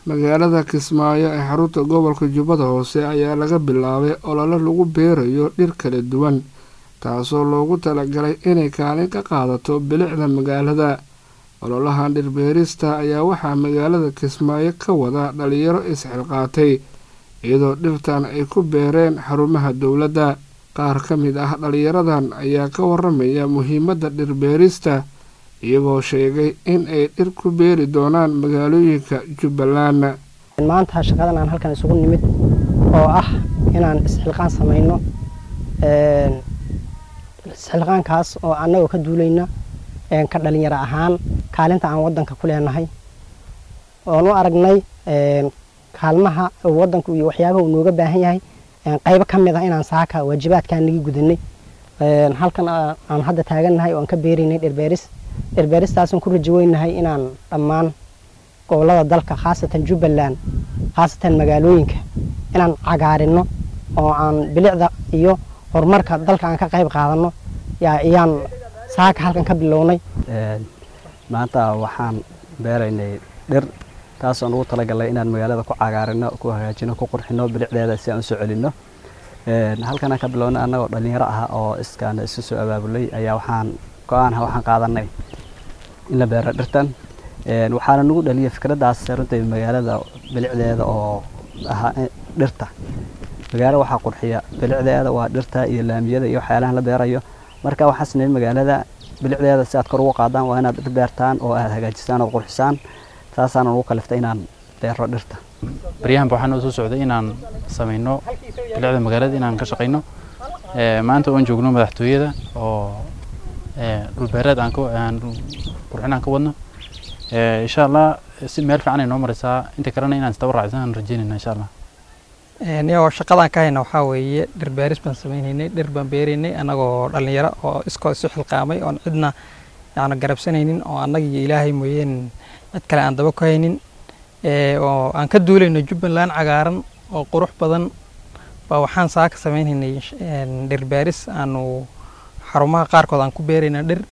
magaalada kismaayo ee xarunta gobolka jubbada hoose ayaa laga bilaabay olole lagu beerayo dhir kala duwan taasoo loogu talagalay inay kaalin ka qaadato bilicda magaalada ololahan dhirbeerista ayaa waxaa magaalada kismaayo ka wada dhalinyaro isxilqaatay iyadoo dhirtan ay ku beereen xarumaha dowladda qaar ka mid ah dhalinyaradan ayaa ka waramaya muhiimadda dhirbeerista iyagoo sheegay in ay dhir ku beeri doonaan magaalooyinka jubbaland maanta shaqadan aan halkan isugu nimid oo ah inaan isxilqaan samayno isxilqaankaas oo annagoo ka duulayna ka dhalinyaro ahaan kaalinta aan waddanka ku leenahay oon u aragnay kaalmaha waddanku iyo waxyaabaha uu nooga baahan yahay qaybo ka mid ah inaan saaka waajibaadkaan nagi gudanay halkan aan hadda taagannahay oo aan ka beeraynay dhirbeeris dhirbeeristaasaan ku rajo weynahay inaan dhammaan gobolada dalka khaasatan jubbaland khaasatan magaalooyinka inaan cagaarino oo aan bilicda iyo horumarka dalka aan ka qayb qaadano ayaan saaka halkan ka bilownay maanta waxaan beeraynay dhir taasoo nugu talagalnay inaan magaalada ku cagaarino ku hagaajino ku qurxino bilicdeeda si aan usoo celino halkanaan ka bilownay annagoo dhalinyaro ah oo iskaan isu soo abaabulay ayaa waxaan go-aanha waxaan qaadanay in la beero dhirtan waxaana nagu dhaliyay fikraddaas runtii magaalada bilicdeeda oo ahaa dhirta magaalo waxaa qurxiya bilicdeeda waa dhirta iyo laamiyada iyo waxyaalahan la beerayo marka waxaan sameeyey magaalada bilicdeeda si aad kor ugu qaadaan waa inaad dhir beertaan oo aad hagaajisaan ood qurxisaan taasaana nagu kaliftay inaan beero dhirta baryahanba waxaan u soo socday inaan samayno bilicda magaalada inaan ka shaqayno maanta oon joogno madaxtooyada oo dhulbeereed aan qurxin aan ka wadno insha allah si meel fiican ay noo maraysaa inta kalena inaan isdaba raacsan aan rajeynayna insha allah niyagoo shaqadaan ka hayna waxaa weeye dhir beeris baan samaynaynay dhir baan beeraynay annagoo dhallinyaro oo iskoo isu xilqaamay oon cidna yacni garabsanaynin oo annaga iyo ilaahay mooyeen cid kale aan daba ku haynin oo aan ka duulayno jubbaland cagaaran oo qurux badan baa waxaan saaka samaynaynay dhir beeris aanu xarumaha qaarkood aan ku beerayna dhir